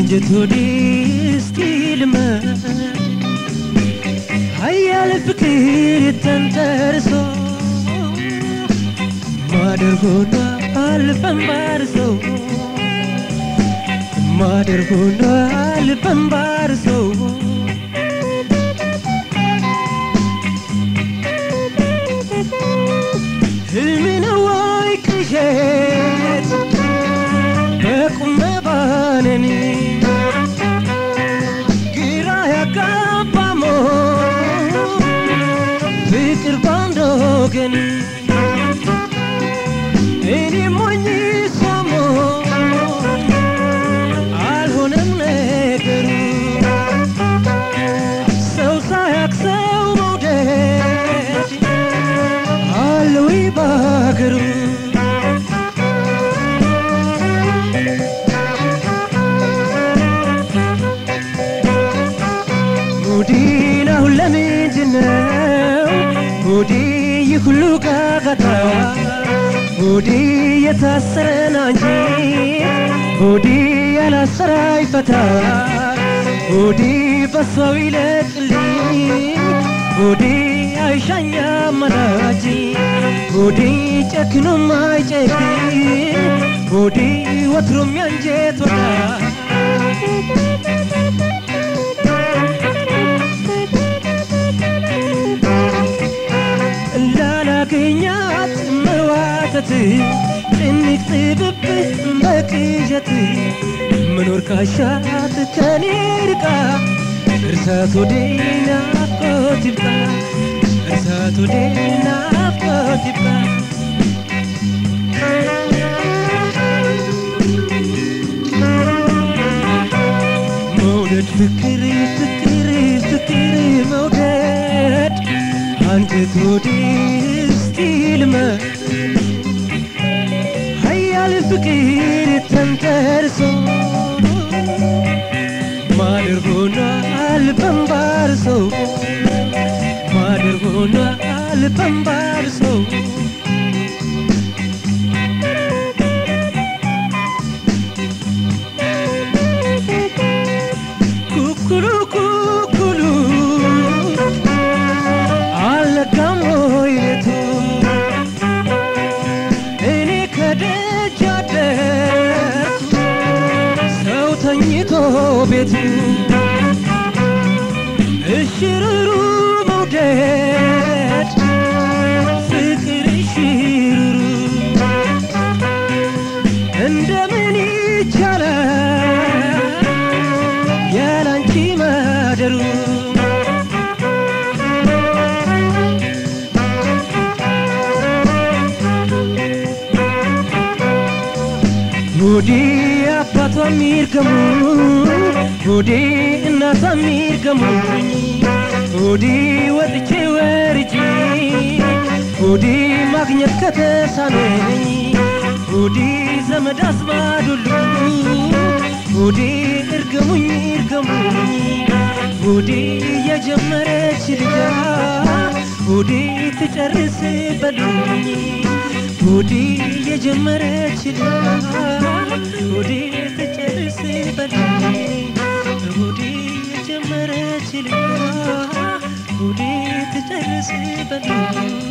አንጀት ሆዴ እስቲ ልመድ ሀያል ፍቅር ተንተርሶ ማደር ሆኗል ፈንባርሶ ማደር ሆኗል ፈንባርሶ ህልም ነው ወይ ቅዠት በቁም መባነን ግራ ያጋባ ሞት ፍቅር ባንድ ወገን እኔ ሞኝ ሰሞ አልሆነም ነገሩ ሰው ሳያቅ ሰው መውደድ አለ ወይ ባገሩ ሙዲን አሁን ለምንድነው ሙዲ ይህ ሁሉ ጋጋታ ሙዲ የታሰረን አንጂ ሙዲ ያላሰራ ይፈታ ሙዲ በሰው ይለቅልኝ ሙዲ አይሻኛ አማላጅ ሙዲ ጨክኖም አይጨክን ሙዲ ወትሮም ያንጀት ወዳጅ እንዳላገኛት መዋተት ጭንቅ ጥብብ በቅዠት መኖር ካሻት ከኔ ርቃ እርሳት ወደ ናፍቆት ይብቃ እርሳት ወደ ናፍቆት ይብቃ መውደድ ፍቅር ፍቅር ፍቅር መውደድ አንጀት ሆዴ እስቲ ልመድ ሀያል ፍቅር ተንተርሶ ማደር ሆኗል በንባርሶ ማደር ሆኗል በንባርሶ ኩኩሉ ኩኩሉ አልነጋም ወይ ሌቱ እኔ ከደጅ አደርኩ ሰው ተኝቶ ቤቱ እሽሩሩ መውደድ ፍቅር እሽሩሩ እንደምን ይቻላል ያላንቺ ማደሩ ሆዴ አባቷ የሚርገሙ ሆዴ እናቷ የሚርገሙኝ ሆዴ ወጥቼ ወርጄ ሆዴ ማግኘት ከተሳነኝ ሆዴ ዘመድ አዝማድ ሁሉ ሆዴ እርገሙኝ እርገሙኝ ሆዴ የጀመረች ልጃ ሆዴ ትጨርስ በሉኝ ሆዴ የጀመረች ልጃ ሆዴ ትጨርስ በሉኝ ሆዴ የጀመረች ልጃ ሆዴ ትጨርስ በሉኝ